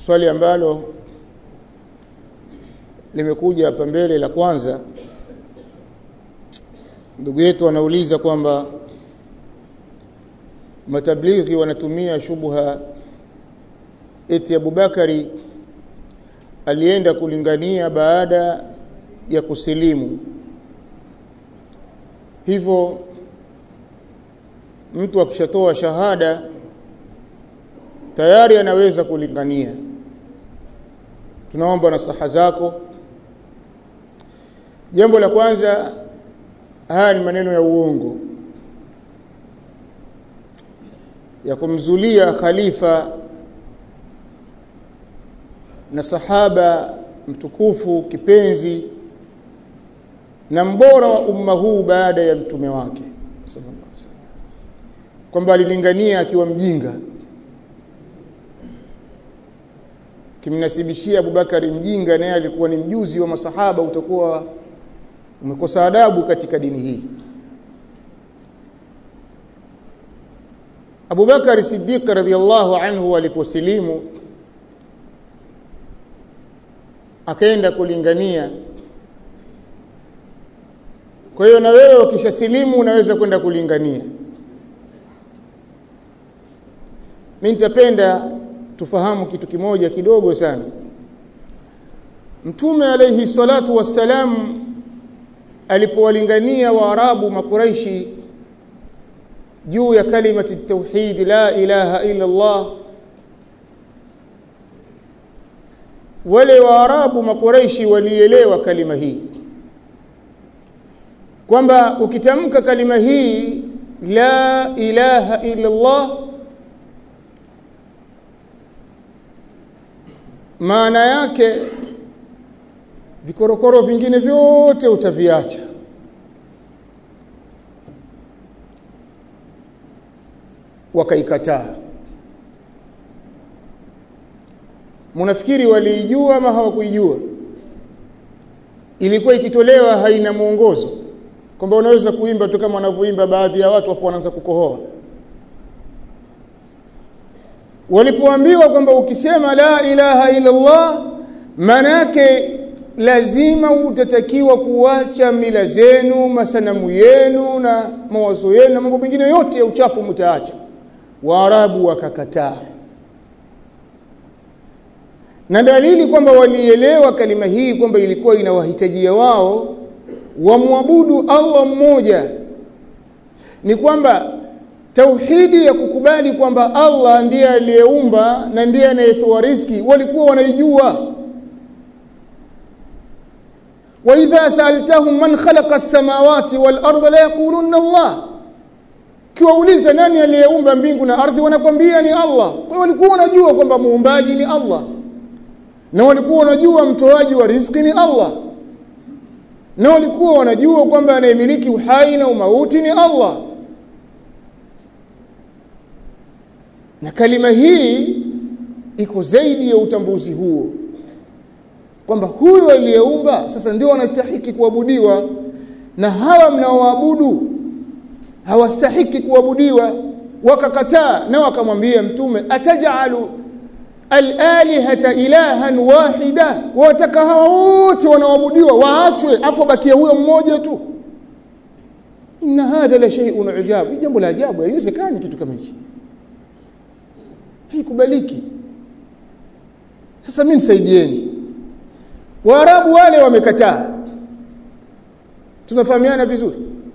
swali ambalo limekuja hapa mbele la kwanza ndugu yetu anauliza kwamba matablighi wanatumia shubha eti Abubakari alienda kulingania baada ya kusilimu hivyo mtu akishatoa shahada tayari anaweza kulingania tunaomba nasaha zako jambo la kwanza haya ni maneno ya uongo ya kumzulia khalifa na sahaba mtukufu kipenzi na mbora wa umma huu baada ya mtume wake kwamba alilingania akiwa mjinga kimnasibishia Abubakari mjinga naye alikuwa ni mjuzi wa masahaba utakuwa umekosa adabu katika dini hii Abubakar Siddiq radhiallahu anhu aliposilimu akaenda kulingania kwa hiyo na wewe ukishasilimu unaweza kwenda kulingania mimi nitapenda tufahamu kitu kimoja kidogo sana Mtume alayhi salatu wassalam alipowalingania Waarabu makuraishi juu ya kalimati tauhid la ilaha illa Allah wale Waarabu makuraishi walielewa kalima hii kwamba ukitamka kalima hii la ilaha illa Allah maana yake vikorokoro vingine vyote utaviacha wakaikataa munafikiri waliijua ama hawakuijua ilikuwa ikitolewa haina mwongozo kwamba unaweza kuimba tu kama wanavyoimba baadhi ya watu afu wanaanza kukohoa walipoambiwa kwamba ukisema la ilaha illa Allah maana yake lazima utatakiwa kuacha mila zenu masanamu yenu na mawazo yenu na mambo mengine yote ya uchafu mtaacha waarabu wakakataa na dalili kwamba walielewa kalima hii kwamba ilikuwa inawahitajia wao wamwabudu Allah mmoja ni kwamba tauhidi ya kukubali kwamba Allah ndiye aliyeumba na ndiye anayetoa riziki walikuwa wanaijua wa idha sa'altahum man khalaqa as-samawati wal arda la yaquluna Allah kiwauliza nani aliyeumba mbingu na ardhi wanakwambia ni Allah kwa hiyo walikuwa wanajua kwamba muumbaji ni Allah na walikuwa wanajua mtoaji wa riziki ni Allah na walikuwa wanajua kwamba anayemiliki uhai na umauti ni Allah na kalima hii iko zaidi ya utambuzi huo kwamba huyo aliyeumba sasa ndio wanastahiki kuabudiwa na hawa mnaoabudu hawastahiki kuabudiwa wakakataa na wakamwambia mtume atajalu alalihata ilahan wahida wataka hawa wote wanaoabudiwa waachwe afu bakia huyo mmoja tu inna hadha la shay'un ujab jambo la ajabu haiwezekani kitu kama hichi haikubaliki sasa mimi nisaidieni waarabu wale wamekataa tunafahamiana vizuri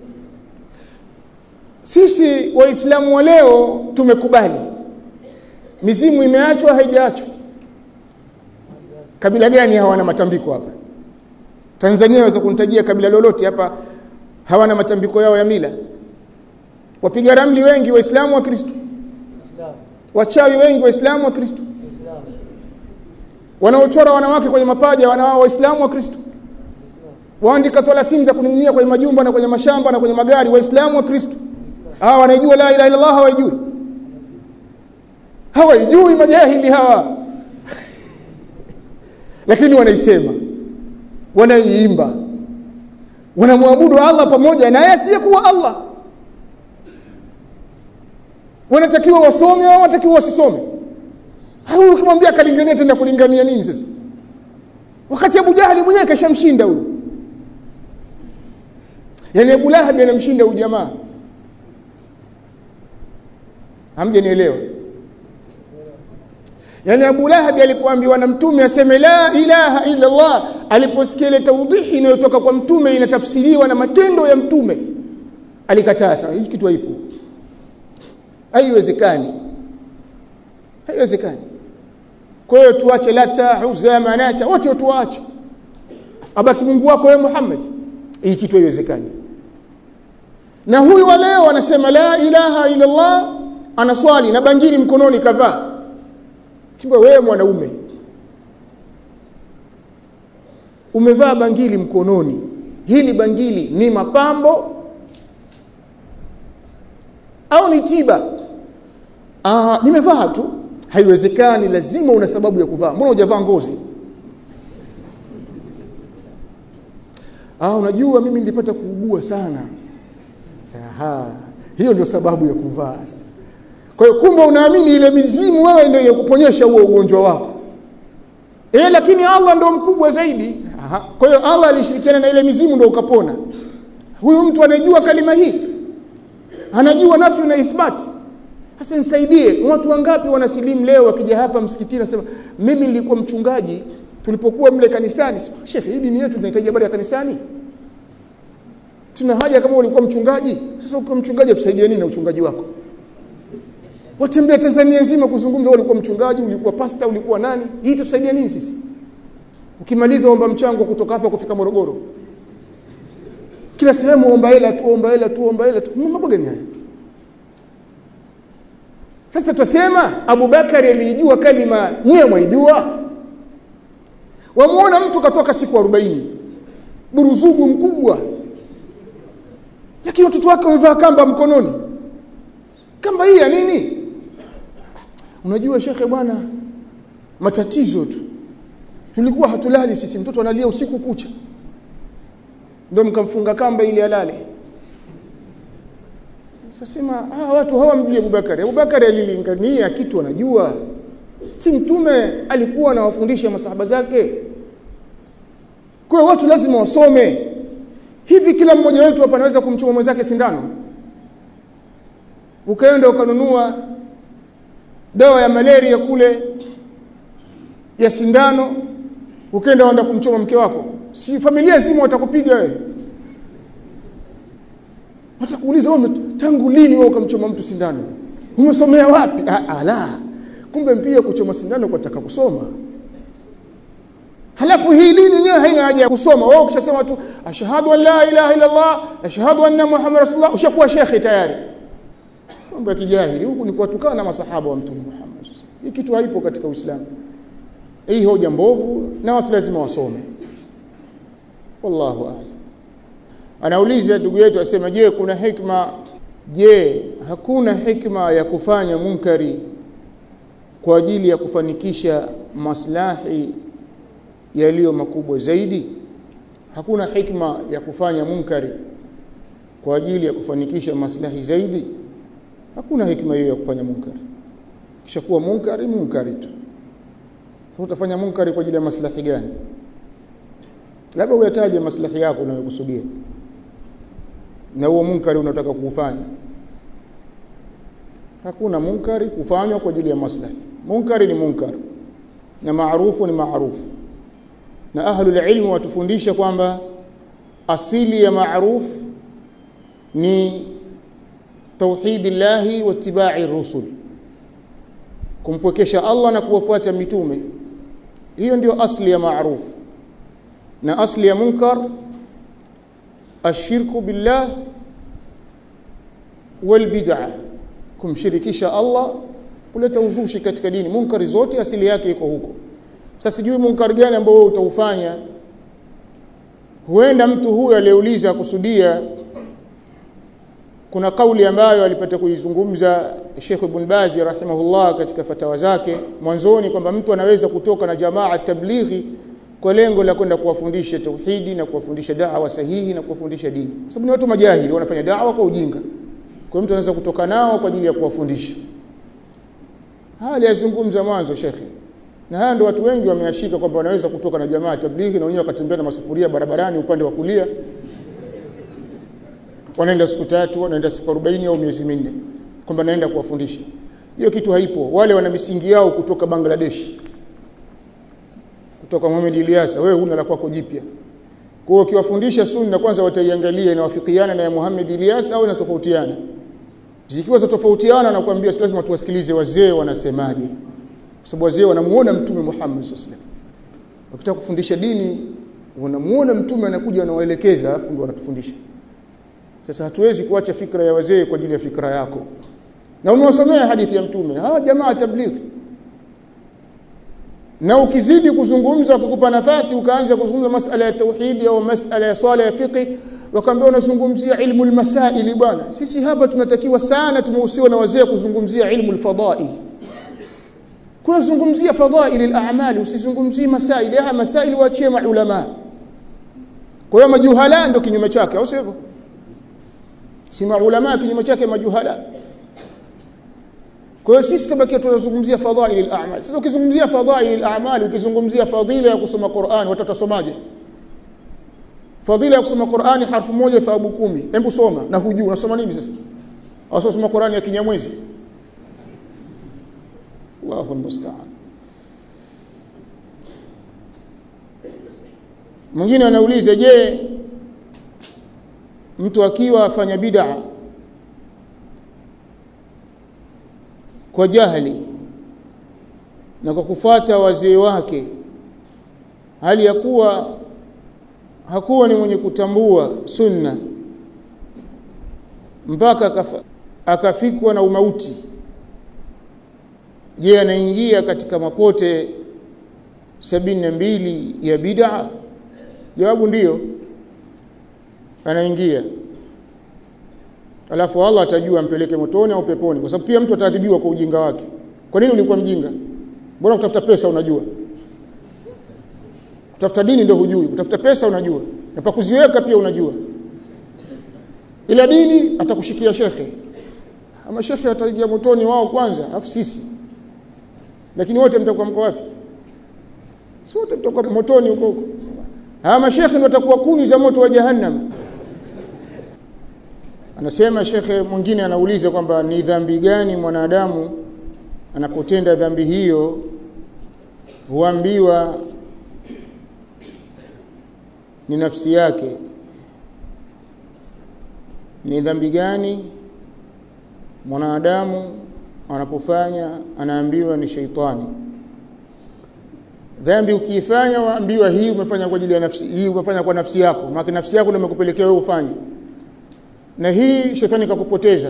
sisi waislamu wa leo tumekubali mizimu imeachwa haijaachwa kabila gani hawana matambiko hapa Tanzania waweza kunitajia kabila lolote hapa hawana matambiko yao ya mila wapiga ramli wengi waislamu wa Kristo wachawi wengi waislamu wa Kristo wanaochora wanawake kwenye mapaja wanawao waislamu wa Kristo waandika tolasimu za kuning'inia kwenye majumba na kwenye mashamba na kwenye magari waislamu wa Kristo hawa wanaijua la ilaha illallah hawajui hawajui majahili hawa lakini wanaisema wanaiimba wanamwabudu Allah pamoja naye asiyekuwa Allah wanatakiwa wasome au wanatakiwa wasisome huyu ukimwambia kalingania tena kulingania nini sasa wakati Abu Jahali mwenyewe kashamshinda huyu yani Abu Lahab anamshinda huyu jamaa hamjanielewa yani Abu Lahab alipoambiwa na mtume aseme la ilaha illa Allah aliposikia ile tawdihi inayotoka kwa mtume inatafsiriwa na matendo ya mtume alikataa sana hii kitu haipo haiwezekani haiwezekani kwa hiyo tuache lata uzza manata wote tuache abaki Mungu wako wewe Muhammad hii kitu haiwezekani na huyu wa leo anasema la ilaha illa Allah anaswali na bangili mkononi kavaa kimba wewe mwanaume umevaa bangili mkononi hili bangili ni mapambo au ni tiba ah nimevaa tu haiwezekani lazima una sababu ya kuvaa mbona hujavaa ngozi ah unajua mimi nilipata kuugua sana Aha, hiyo ndio sababu ya kuvaa sasa kwa hiyo kumbe unaamini ile mizimu wewe ndio yakuponyesha huo ugonjwa wako eh lakini Allah ndio mkubwa zaidi Aha. kwa hiyo Allah alishirikiana na ile mizimu ndio ukapona huyu mtu anajua kalima hii anajua nafi na ithbati sasa nisaidie watu wangapi wanasilimu leo wakija hapa msikitini nasema mimi nilikuwa mchungaji tulipokuwa mle kanisani shekhe hii dini yetu tunahitaji habari ya kanisani tuna haja kama ulikuwa mchungaji sasa ukiwa mchungaji tusaidie nini na uchungaji wako watembea Tanzania nzima kuzungumza ulikuwa mchungaji ulikuwa pasta ulikuwa nani hii tusaidia nini sisi ukimaliza omba mchango kutoka hapa kufika Morogoro kila sehemu omba hela tu omba hela tu omba hela tu mambo gani haya sasa tutasema Abubakari alijua kalima nyie mwaijua wamuona mtu katoka siku 40 buruzugu mkubwa lakini watoto wake wamevaa kamba mkononi kamba hii ya nini unajua shekhe bwana matatizo tu tulikuwa hatulali sisi mtoto analia usiku kucha ndio mkamfunga kamba ili alale sasema ah watu hawamjui Abubakari Abubakari alilingania kitu anajua si mtume alikuwa anawafundisha masahaba zake kwa hiyo watu lazima wasome hivi kila mmoja wetu hapa anaweza kumchoma mwenzake sindano ukaenda ukanunua dawa ya malaria kule ya sindano ukaenda uenda kumchoma mke wako si familia zima watakupiga wewe watakuuliza wewe tangu lini wewe ukamchoma mtu sindano umesomea wapi ala kumbe mpia kuchoma sindano kwa taka kusoma halafu hii dini yenyewe haina haja ya kusoma wewe ukishasema tu ashhadu an la ilaha illa allah ashhadu anna muhammad rasulullah ushakuwa shekhi tayari mambo ya kijahili huku ni kuwatukana na masahaba wa mtume Muhammad hii kitu haipo katika Uislamu hii hoja mbovu na watu lazima wasome wallahu a'lam anauliza ndugu yetu asema je kuna hikma je hakuna hikma ya kufanya munkari kwa ajili ya kufanikisha maslahi yaliyo makubwa zaidi hakuna hikma ya kufanya munkari kwa ajili ya kufanikisha maslahi zaidi hakuna hikma hiyo ya kufanya munkari kisha kuwa munkari munkari tu sasa utafanya munkari kwa ajili ya maslahi gani labda uyataje maslahi yako unayokusudia na huo munkari unataka kuufanya hakuna munkari kufanywa kwa ajili ya maslahi munkari ni munkar na maarufu ni maarufu na ahlul ilmu watufundisha kwamba asili ya maarufu ni tauhidi llahi wa tibai rusul kumpwekesha Allah na kuwafuata mitume hiyo ndio asli ya maarufu na asli ya munkar ashirku billah wal bid'ah kumshirikisha Allah kuleta uzushi katika dini munkari zote asili yake iko huko sasa sijui munkar gani ambao wewe utaufanya huenda mtu huyu aliyeuliza kusudia kuna kauli ambayo alipata kuizungumza Sheikh Ibn Baz rahimahullah katika fatawa zake mwanzoni kwamba mtu anaweza kutoka na jamaa tablighi kwa lengo la kwenda kuwafundisha tauhidi na kuwafundisha da'wa sahihi na kuwafundisha dini kwa sababu ni watu majahili wanafanya da'wa kwa ujinga kwa mtu anaweza kutoka nao kwa ajili ya kuwafundisha haya aliyazungumza mwanzo shekhe na haya ndio watu wengi wameashika kwamba wanaweza kutoka na jamaa tablighi na wenyewe wakatembea na masufuria barabarani upande wa kulia wanaenda siku tatu wanaenda siku 40 au miezi minne kwamba naenda kuwafundisha hiyo kitu haipo wale wana misingi yao kutoka Bangladesh kutoka Muhammad Ilyasa wewe huna la kwako jipya kwa hiyo ukiwafundisha sunna kwanza wataiangalia inawafikiana na ya Muhammad Ilyasa au inatofautiana zikiwa zitofautiana na kuambia si lazima tuwasikilize wazee wanasemaje kwa sababu wazee wanamuona mtume Muhammad sallallahu alaihi wasallam wakitaka kufundisha dini wanamuona mtume anakuja anawaelekeza alafu ndio wanatufundisha sasa hatuwezi kuacha fikra ya wazee kwa ajili ya fikra yako na umewasomea hadithi ya mtume hawa jamaa tablighi na ukizidi kuzungumza kukupa nafasi ukaanza kuzungumza masala ya tauhidi au masala ya swala ya fiqh wakaambia unazungumzia ilmu almasaili bwana sisi hapa tunatakiwa sana tumehusiwa na wazee kuzungumzia ilmu alfadail kuna zungumzia fadail al-a'mal usizungumzie masaili haya masaili waachie maulama kwa hiyo majuhala ndio kinyume chake au sivyo si maulama kinyume chake majuhala kwa hiyo sisi tabakia tunazungumzia fadail al-a'mal sasa ukizungumzia fadail al-a'mal ukizungumzia fadila ya kusoma Qur'an watoto wasomaje fadila ya kusoma Qur'ani harfu moja thawabu kumi hebu soma na hujui unasoma nini sasa au soma Qur'ani ya kinyamwezi Allahu musta'an mwingine anauliza je mtu akiwa afanya bid'a kwa jahili na kwa kufata wazee wake hali ya kuwa hakuwa ni mwenye kutambua sunna mpaka akafa, akafikwa na umauti je anaingia katika mapote sabini na mbili ya bid'a jawabu ndiyo anaingia alafu Allah atajua ampeleke motoni au peponi kwa sababu pia mtu ataadhibiwa kwa ujinga wake kwa nini ulikuwa mjinga mbona kutafuta pesa unajua kutafuta dini ndio hujui kutafuta pesa unajua na pa kuziweka pia unajua ila dini atakushikia shekhe ama shekhe ataingia motoni wao kwanza afu sisi lakini wote mtakuwa mko wapi si wote mtakuwa motoni huko huko hawa mashekhe ndio watakuwa kuni za moto wa jahannam anasema shekhe mwingine anauliza kwamba ni dhambi gani mwanadamu anapotenda dhambi hiyo huambiwa ni nafsi yake ni dhambi gani mwanadamu anapofanya anaambiwa ni sheitani dhambi ukiifanya waambiwa hii umefanya kwa ajili ya nafsi hii umefanya kwa nafsi yako maana nafsi yako ndio imekupelekea wewe ufanye na hii shetani kakupoteza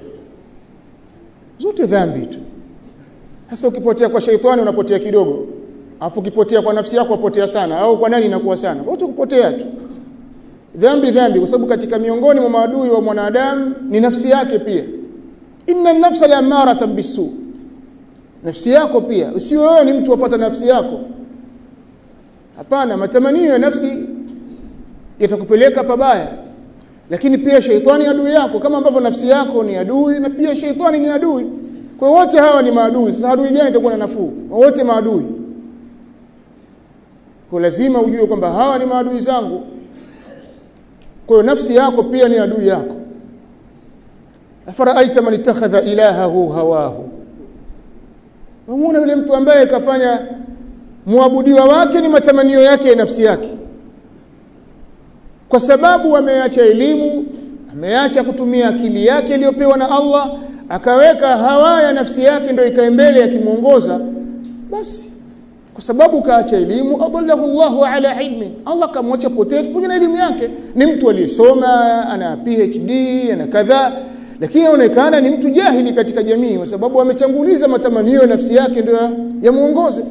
zote dhambi tu sasa ukipotea kwa sheitani unapotea kidogo afu ukipotea kwa nafsi yako upotea sana au kwa nani inakuwa sana wote kupotea tu dhambi dhambi kwa sababu katika miongoni mwa maadui wa mwanadamu ni nafsi yake pia inna nafsa la amaratan bisu nafsi yako pia usiwe wewe ni mtu wapata nafsi yako hapana matamanio ya nafsi yatakupeleka pabaya lakini pia sheitani adui yako kama ambavyo nafsi yako ni adui na pia sheitani ni adui kwa wote hawa ni maadui sasa adui gani itakuwa na nafuu wote maadui kwa lazima ujue kwamba hawa ni maadui zangu kwa hiyo nafsi yako pia ni adui yako afaraaita man ittakhadha ilahahu hawahu unaona yule mtu ambaye kafanya muabudiwa wake ni matamanio yake ya nafsi yake kwa sababu ameacha elimu ameacha kutumia akili yake iliyopewa na Allah akaweka hawa ya nafsi yake ndio ikae mbele akimuongoza basi kwa sababu kaacha elimu adallahu Allahu ala ilmi Allah kamwacha potee pamoja na elimu yake ni mtu aliyesoma ana PhD ana kadhaa lakini inaonekana ni mtu jahili katika jamii kwa sababu amechanguliza matamanio ya nafsi yake ndio yamuongoze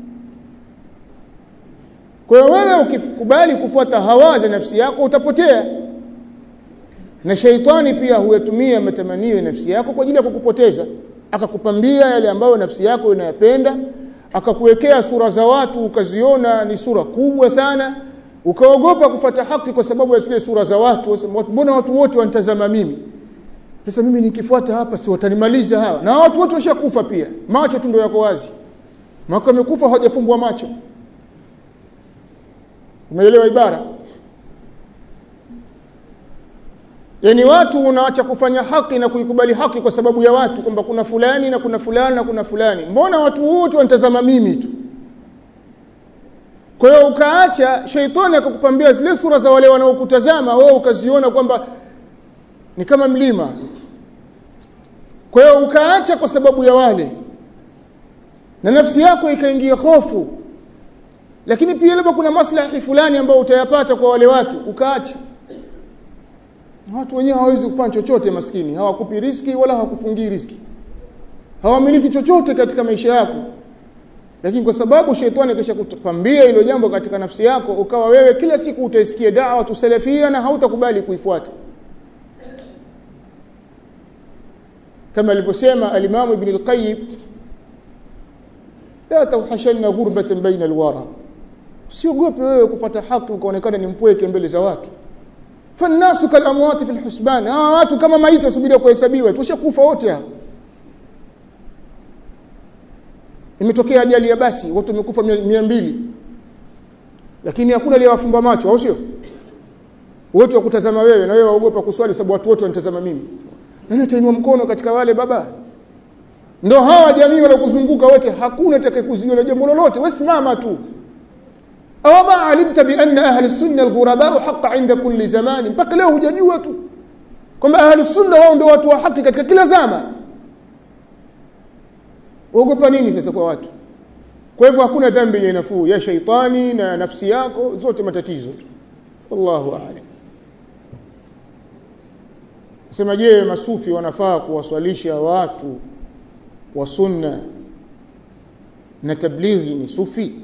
kwa hiyo wewe ukikubali kufuata hawa za nafsi yako utapotea na sheitani pia huyatumia matamanio ya nafsi yako kwa ajili ya kukupoteza akakupambia yale ambayo nafsi yako inayapenda akakuwekea sura za watu ukaziona ni sura kubwa sana ukaogopa kufata haki kwa sababu ya zile sura za watu mbona watu wote wanitazama mimi sasa mimi nikifuata hapa si watanimaliza hawa na watu wote washakufa pia macho tu ndio yako wazi maka wamekufa hawajafumbwa macho umeelewa ibara yaani watu unaacha kufanya haki na kuikubali haki kwa sababu ya watu kwamba kuna fulani na kuna fulani na kuna fulani mbona watu wote wanitazama mimi tu kwa hiyo ukaacha sheitani akakupambia zile sura za wale wanaokutazama wewe ukaziona kwamba ni kama mlima kwa hiyo ukaacha kwa sababu ya wale na nafsi yako ikaingia hofu lakini pia labda kuna maslahi fulani ambayo utayapata kwa wale watu ukaacha watu wenyewe hawawezi kufanya chochote maskini hawakupi riski wala hawakufungii riski hawamiliki chochote katika maisha yako lakini kwa sababu shetani kisha kutapambia hilo jambo katika nafsi yako ukawa wewe kila siku utaisikia da'wa tusalafia na hautakubali kuifuata kama alivyosema al-Imam Ibn al-Qayyim la tawhashanna ghurbatan baina al-wara usiogope wewe kufuata haki ukaonekana ni mpweke mbele za watu fannasu kalamwati fil husban hawa watu kama maiti wasubiria kuhesabiwa tushakufa wote hao imetokea ajali ya basi watu wamekufa mia mbili lakini hakuna aliyewafumba macho au sio wote wakutazama wewe na wewe waogopa kuswali sababu watu wote wanatazama mimi nani atainua mkono katika wale baba ndo hawa jamii walokuzunguka wote hakuna atakayekuzuia jambo lolote wewe simama tu aw ma alimta bi anna ahli sunna alghuraba haqqa inda kulli zamani mpaka leo hujajua tu kwamba ahli sunna wao ndio watu wa haki katika kila zama uogopa nini sasa kwa watu kwa hivyo hakuna dhambi yenye nafuu ya shaitani na nafsi yako zote matatizo tu wallahu a'lam sema je masufi wanafaa kuwaswalisha watu wa sunna na tablighi ni sufi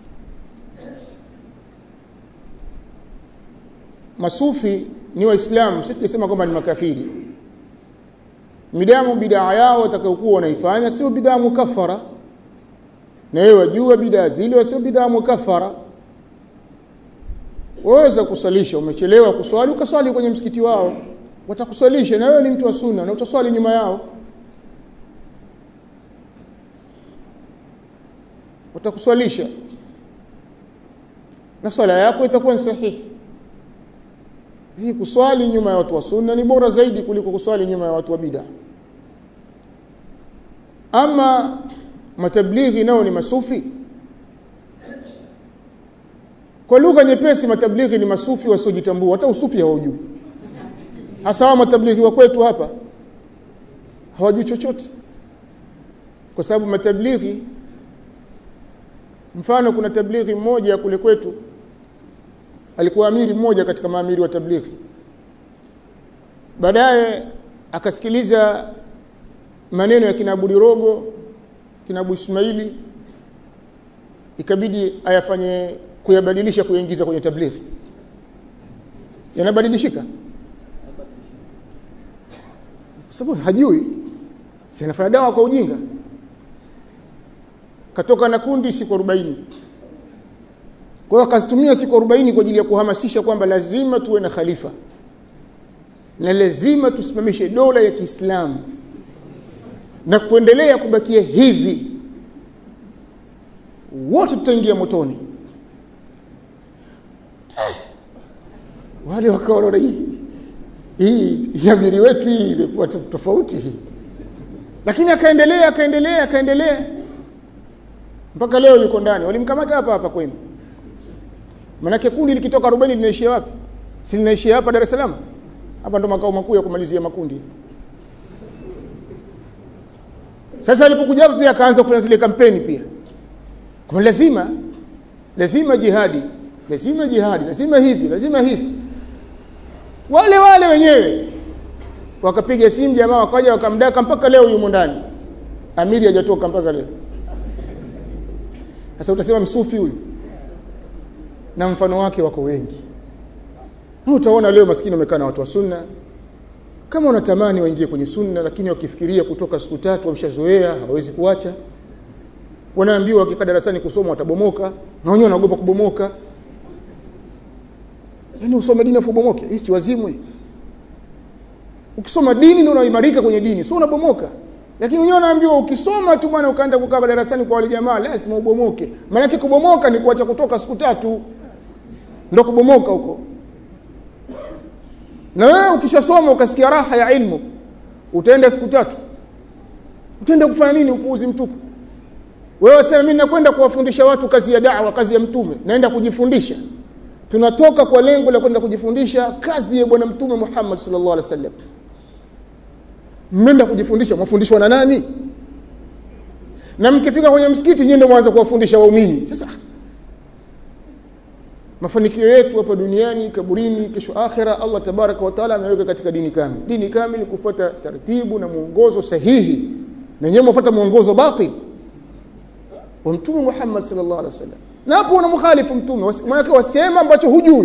masufi ni waislamu sisi tunasema kwamba ni makafiri midamu bidaa yao watakayokuwa wanaifanya sio bidaa mukaffara na wewe wajua bidaa zile sio bidaa mukaffara waweza kuswalisha umechelewa kuswali ukaswali kwenye msikiti wao watakuswalisha na wewe ni mtu wa sunna na utaswali nyuma yao watakuswalisha na swala yako itakuwa ni sahihi hii kuswali nyuma ya watu wa sunna ni bora zaidi kuliko kuswali nyuma ya watu wa bid'a ama matablighi nao ni masufi kwa lugha nyepesi matablighi ni masufi wasiojitambua hata usufi hawajui hasa wa matablighi wa kwetu hapa hawajui chochote kwa sababu matablighi mfano kuna tablighi mmoja kule kwetu alikuwa amiri mmoja katika maamiri wa tablighi baadaye akasikiliza maneno ya kina Abudi Rogo kina Abu Ismaili ikabidi ayafanye kuyabadilisha kuyaingiza kwenye tablighi yanabadilishika sababu hajui si anafanya dawa kwa ujinga katoka na kundi siku 40 kwa hiyo akazitumia siku 40 kwa ajili ya kuhamasisha kwamba lazima tuwe na khalifa na lazima tusimamishe dola ya Kiislamu na kuendelea kubakia hivi wote tutaingia motoni wale wakaona hii hii yamiri wetu hii imekuwa tofauti hii lakini akaendelea akaendelea akaendelea mpaka leo yuko ndani walimkamata hapa hapa kwenu manake kundi likitoka 40 linaishia wapi si linaishia hapa Dar es Salaam hapa ndo makao makuu ya kumalizia makundi sasa alipokuja hapa pia akaanza kufanya zile kampeni pia kwa lazima lazima jihadi lazima jihadi lazima hivi lazima hivi wale wale wenyewe wakapiga simu jamaa wakaja wakamdaka mpaka leo yumo ndani amiri hajatoka mpaka leo sasa utasema msufi huyu na mfano wake wako wengi na utaona leo maskini wamekaa na watu wa sunna kama unatamani waingie kwenye sunna lakini wakifikiria kutoka siku tatu wameshazoea hawezi kuacha wanaambiwa wakikaa darasani kusoma watabomoka na wenyewe wanaogopa kubomoka yaani usome dini afu ubomoke hii si wazimu hii ukisoma dini ndio unaimarika kwenye dini sio unabomoka lakini wenyewe unaambiwa ukisoma tu bwana ukaenda kukaa darasani kwa wale jamaa lazima ubomoke maana kubomoka ni kuacha kutoka siku tatu ndio kubomoka huko na wewe ukishasoma ukasikia raha ya ilmu utaenda siku tatu utaenda kufanya nini upuuzi mtupu wewe sema mimi nakwenda kuwafundisha watu kazi ya da'wa kazi ya mtume naenda kujifundisha tunatoka kwa lengo la kwenda kujifundisha kazi ya bwana mtume Muhammad sallallahu alaihi wasallam mmeenda kujifundisha mwafundishwa na nani na mkifika kwenye msikiti nyinyi ndio mwanza kuwafundisha waumini sasa mafanikio yetu hapa duniani kaburini kesho akhira Allah tabaraka wa taala ameweka katika dini kamili dini kamili kufuata taratibu na mwongozo sahihi na nyewe mfuata mwongozo batil wa mtume Muhammad sallallahu alaihi wasallam na hapo unamkhalifu mtume maana wasema ambacho hujui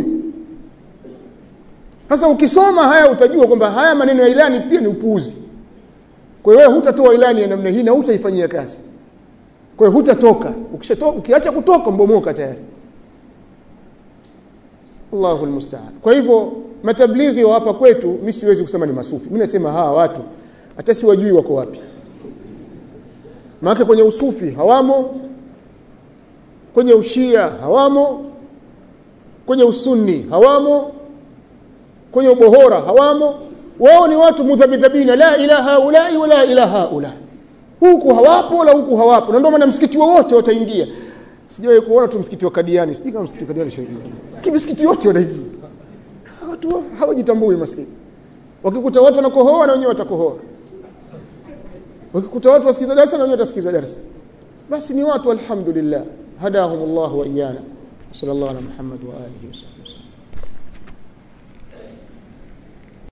sasa ukisoma haya utajua kwamba haya maneno ya ilani pia ni upuuzi kwa hiyo hutatoa ilani ya namna hii na hutaifanyia kazi kwa hiyo hutatoka ukishatoka ukiacha kutoka mbomoka tayari Allahu almusta'an kwa hivyo matablighi wa hapa kwetu mimi siwezi kusema ni masufi mimi nasema hawa watu hata siwajui wako wapi maana kwenye usufi hawamo kwenye ushia hawamo kwenye usunni hawamo kwenye ubohora hawamo wao ni watu mudhabidhabina la ilaha ulai wala ilaha ula huku hawapo wala huku hawapo na ndio maana msikiti wote wataingia sijawahi kuona tu msikiti wa Kadiani sijui kama msikiti wa Kadiani shaingia kimsikiti yote wanaingia watu hawajitambui maskini wakikuta watu wanakohoa na wenyewe watakohoa wakikuta watu wasikiza darasa na wenyewe watasikiza darasa basi ni watu alhamdulillah hadahumullah wa iyana sallallahu ala muhammad wa alihi wasallam